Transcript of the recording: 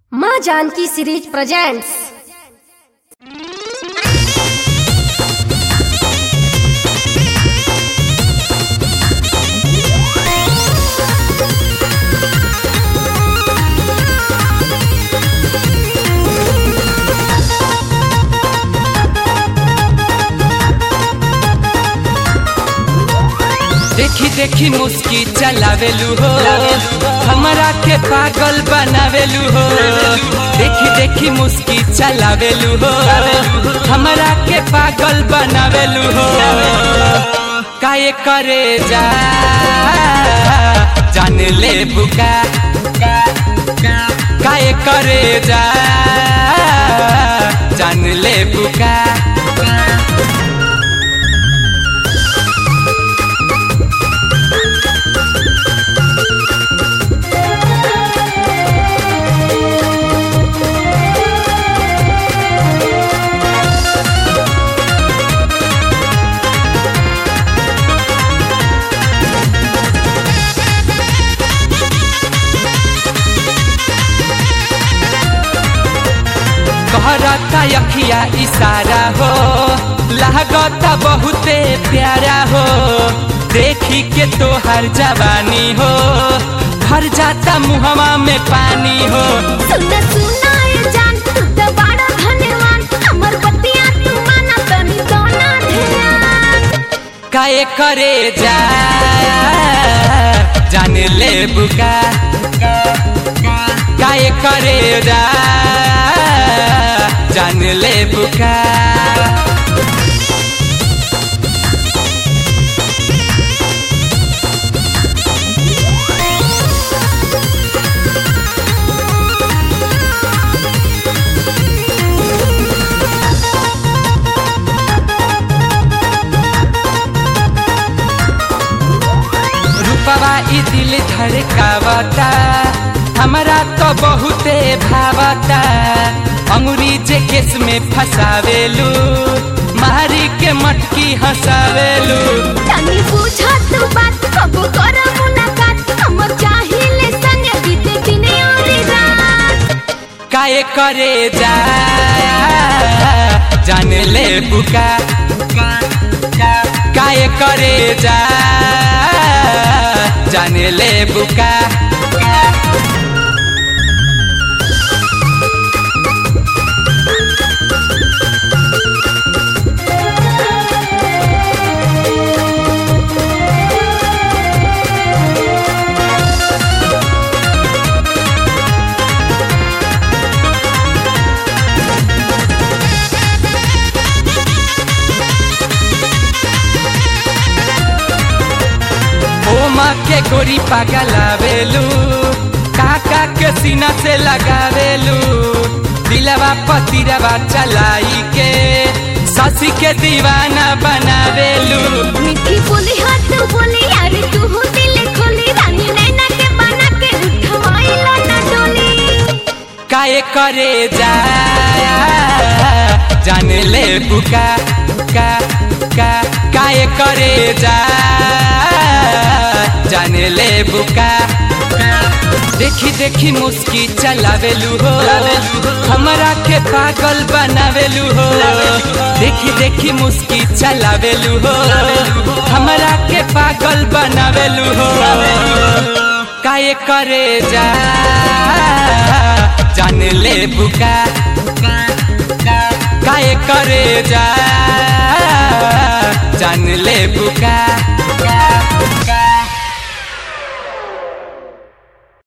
माँ Janaki series presents देखी देखी मुस्की चलावेलू हो हमरा के पागल बनावेलू हो देखी देखी मुस्की चलावेलू हो हमरा के पागल बनावेलू हो काये करे जा जान ले बुका काये करे जा जान ले बुका कहरता यखिया इशारा हो लागता बहुते प्यारा हो देखी के तोहर जवानी हो भर जाता मुहवा में पानी हो सुना सुना ये जान तू तो बड़ा धन्यवान हमर बतिया तू माना तनी दोना ध्यान काये करे जा जान ले बुका काये करे जा जान ले बुका रूपवा ई दिल धड़कावता हमरा तो बहुते भावता अंगुरी जे केस में फसावेलू मारी के मटकी हंसावेलू तनी बुझा तू बात कबो कर मुलाकात हमर चाहिले संग बीते दिन और रात काये करे जा जान ले बुका काये करे जा जान ले बुका ओ माँ के गोरी पागलावेलू काका के सीना से लगावेलू दिलवा पतिरवा चलाई के ससी के दीवाना बनावेलू मीठी बोली हाथ बोली यार तू हो दिल खोली रानी नैना के बना के उठवाइला ना डोली काये करे जा जान ले बुका का का काये करे जा जान ले बुका देखी देखी मुस्की चलावेलू हो हमरा के पागल बनावेलू हो देखी देखी मुस्की चलावेलू हो हमरा के पागल बनावेलू हो काये करे जा जान ले बुका काये करे जा जान